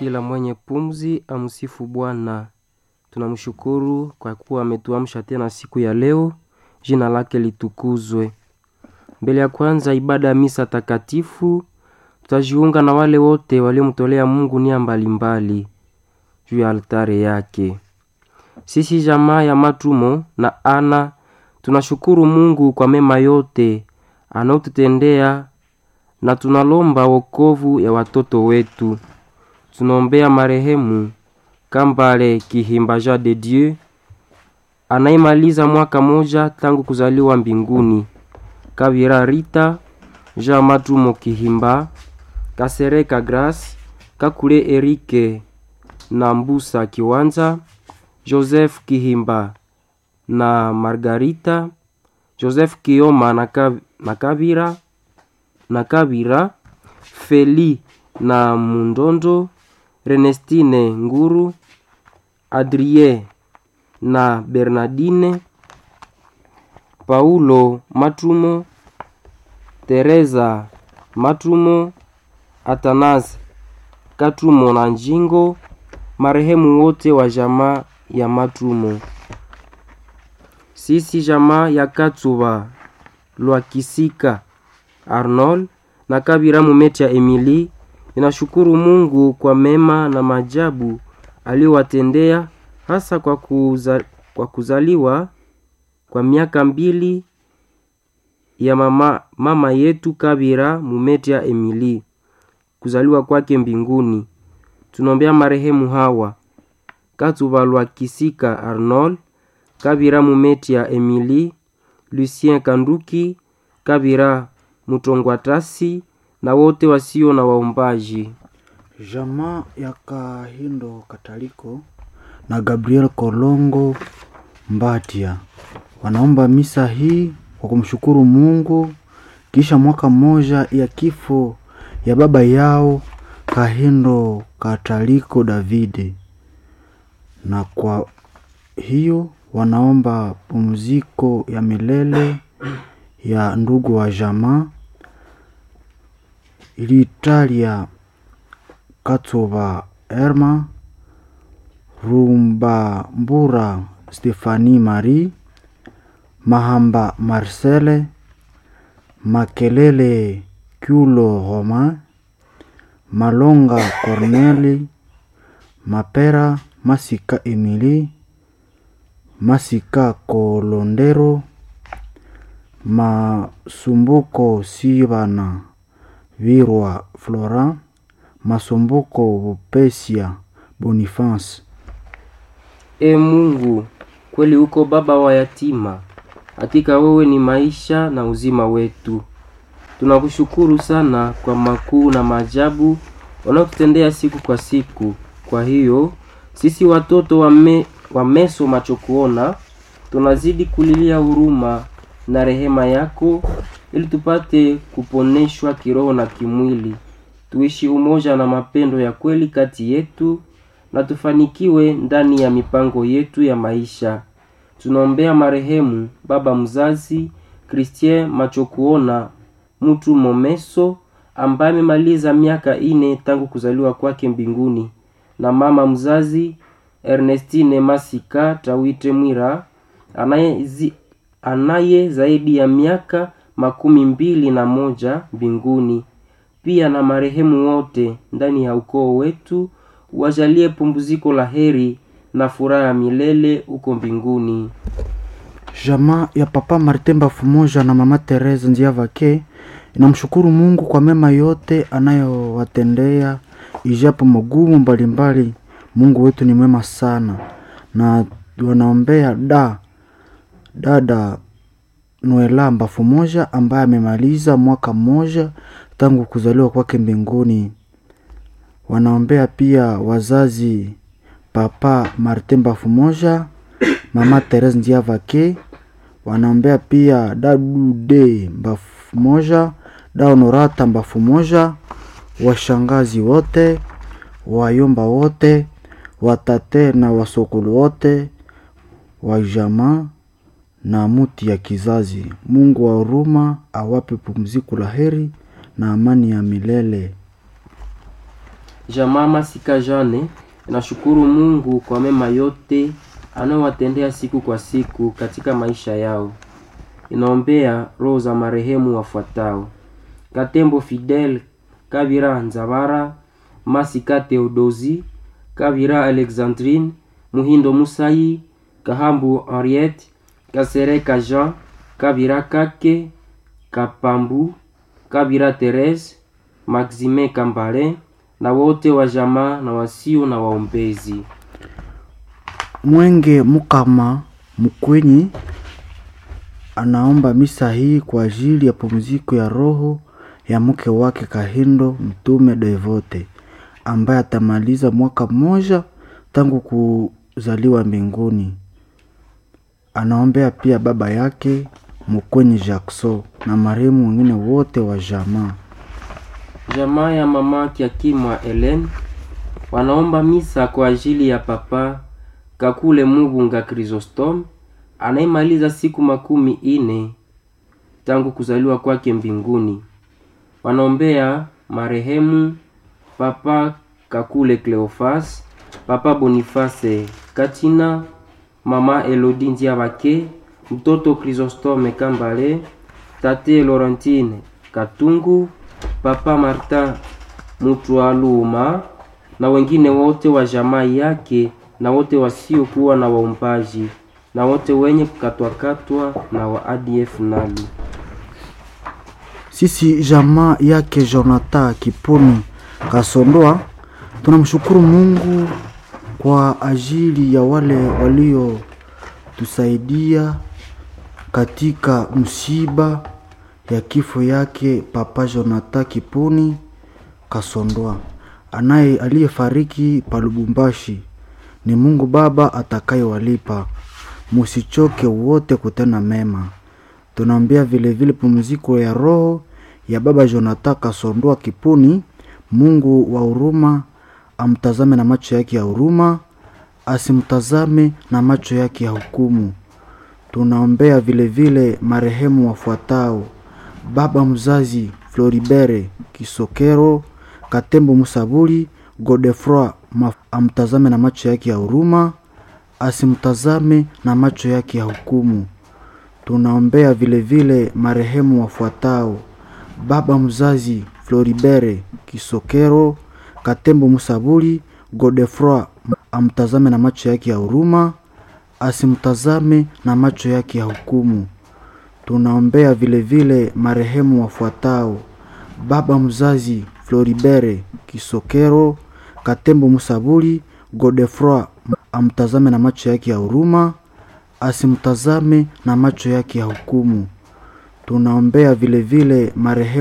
Kila mwenye pumzi amsifu Bwana. Tunamshukuru kwa kuwa ametuamsha tena siku ya leo, jina lake litukuzwe. Mbele ya kwanza ibada ya misa takatifu, tutajiunga na wale wote waliomtolea Mungu nia mbalimbali juu ya altare yake. Sisi jamaa ya Matumo na Ana tunashukuru Mungu kwa mema yote anaotutendea na tunalomba wokovu ya watoto wetu. Tunaombea marehemu Kambale Kihimba Jean de Dieu anaimaliza mwaka moja tangu kuzaliwa mbinguni. Kavira Rita Jean Matumo Kihimba Kasereka Grace Kakule Erike na Mbusa Kiwanza Joseph Kihimba na Margarita Joseph Kioma na, Kav na Kavira na Kavira Feli na Mundondo Renestine Nguru Adrie na Bernardine Paulo Matumo Teresa Matumo Atanas Katumo na Njingo marehemu wote wa jamaa ya Matumo. Sisi jamaa ya Katsuba Lwakisika Arnold na Kabira Mumeti ya Emily inashukuru Mungu kwa mema na majabu aliyowatendea hasa kwa, kuza, kwa kuzaliwa kwa miaka mbili ya mama, mama yetu Kabira Mumeti ya Emily kuzaliwa kwake mbinguni. Tunaombea marehemu hawa Katuba Lwakisika Arnold, Kabira Mumeti ya Emily, Lucien Kanduki, Kabira Mutongwatasi na wote wasio na waombaji. Jamaa ya Kahindo Kataliko na Gabriel Kolongo Mbatia wanaomba misa hii kwa kumshukuru Mungu kisha mwaka mmoja ya kifo ya baba yao Kahindo Kataliko Davide, na kwa hiyo wanaomba pumziko ya milele ya ndugu wa jamaa Ilitalia Katova Erma Rumbambura Stefani Marie Mahamba Marcele Makelele Kulo Roma Malonga Corneli Mapera Masika Emily Masika Kolondero Masumbuko Sibana Virwa Flora Masumbuko Bupesia Boniface. E Mungu, kweli uko baba wa yatima, hakika wewe ni maisha na uzima wetu. Tunakushukuru sana kwa makuu na maajabu wanaotutendea siku kwa siku. Kwa hiyo sisi watoto wa, me, wa meso macho kuona tunazidi kulilia huruma na rehema yako ili tupate kuponeshwa kiroho na kimwili, tuishi umoja na mapendo ya kweli kati yetu na tufanikiwe ndani ya mipango yetu ya maisha. Tunaombea marehemu baba mzazi Christien Machokuona mtu Momeso ambaye amemaliza miaka ine tangu kuzaliwa kwake mbinguni, na mama mzazi Ernestine Masika Tawite Mwira anaye, zi, anaye zaidi ya miaka makumi mbili na moja mbinguni. Pia na marehemu wote ndani ya ukoo wetu wajalie pumziko la heri na furaha ya milele huko mbinguni. Jamaa ya Papa Martin Bafumoja na Mama Teresa Nziavake inamshukuru Mungu kwa mema yote anayowatendea ijapo magumu mbalimbali. Mungu wetu ni mwema sana, na wanaombea da dada Noela Bafumoja ambaye amemaliza mwaka mmoja tangu kuzaliwa kwake mbinguni. Wanaombea pia wazazi Papa Martin Bafumoja, Mama Therese Ndiavake. Wanaombea pia Dadude Bafumoja, Da Honorata Bafumoja, washangazi wote, wayomba wote, watate na wasokolo wote wa jamaa na muti ya kizazi. Mungu wa huruma awape pumziko la heri na amani ya milele. Jamaa Masika Jane inashukuru Mungu kwa mema yote anayowatendea siku kwa siku katika maisha yao. Inaombea roho za marehemu wafuatao: Katembo Fidel Kabira Nzabara, Masika Theodosi Kabira Alexandrine, Muhindo Musai, Kahambu Henriette, Kasereka Jean, Kabira Kake, Kapambu, Kabira Therese, Maxime Kambale na wote wa jamaa na wasio na waombezi. Mwenge Mukama Mkwenyi anaomba misa hii kwa ajili ya pumziko ya roho ya mke wake Kahindo Mtume Devote ambaye atamaliza mwaka mmoja tangu kuzaliwa mbinguni. Anaombea pia baba yake Mkwenyi Jackson na marehemu wengine wote wa jamaa. Jamaa ya mama Kiakimwa Helen wanaomba misa kwa ajili ya papa Kakule Mubunga Chrysostom anayemaliza siku makumi ine tangu kuzaliwa kwake mbinguni. Wanaombea marehemu papa Kakule Cleofas, papa Boniface Katina, mama Elodie Ndiabake, mtoto Chrysostome Kambale, tate Laurentine Katungu, papa Martin Mutwaluma na wengine wote wa jamaa yake na wote wasiokuwa na waumbaji na wote wenye kukatwakatwa na wa ADF nalu. Sisi jamaa yake Jonathan Kipuni Kasondoa tunamshukuru Mungu kwa ajili ya wale waliotusaidia katika msiba ya kifo yake Papa Jonathan Kipuni Kasondoa anaye aliyefariki pa Lubumbashi. Ni Mungu Baba atakayewalipa, musichoke wote kutenda mema. Tunaombea vilevile pumziko ya roho ya baba Jonathan Kasondoa Kipuni. Mungu wa huruma amtazame na macho yake ya huruma, asimtazame na macho yake ya hukumu. Tunaombea vilevile marehemu wafuatao: baba mzazi Floribere Kisokero Katembo Musabuli Godefroy amtazame na macho yake ya huruma, asimtazame na macho yake ya hukumu. Tunaombea vilevile marehemu wafuatao: baba mzazi Floribere Kisokero Katembo Musabuli Godefroy amtazame na macho yake ya huruma, asimtazame na macho yake ya hukumu. Tunaombea vilevile marehemu wafuatao: baba mzazi Floribere Kisokero Katembo Musabuli Godefroy amtazame na macho yake ya huruma, asimtazame na macho yake ya hukumu. Tunaombea vilevile marehemu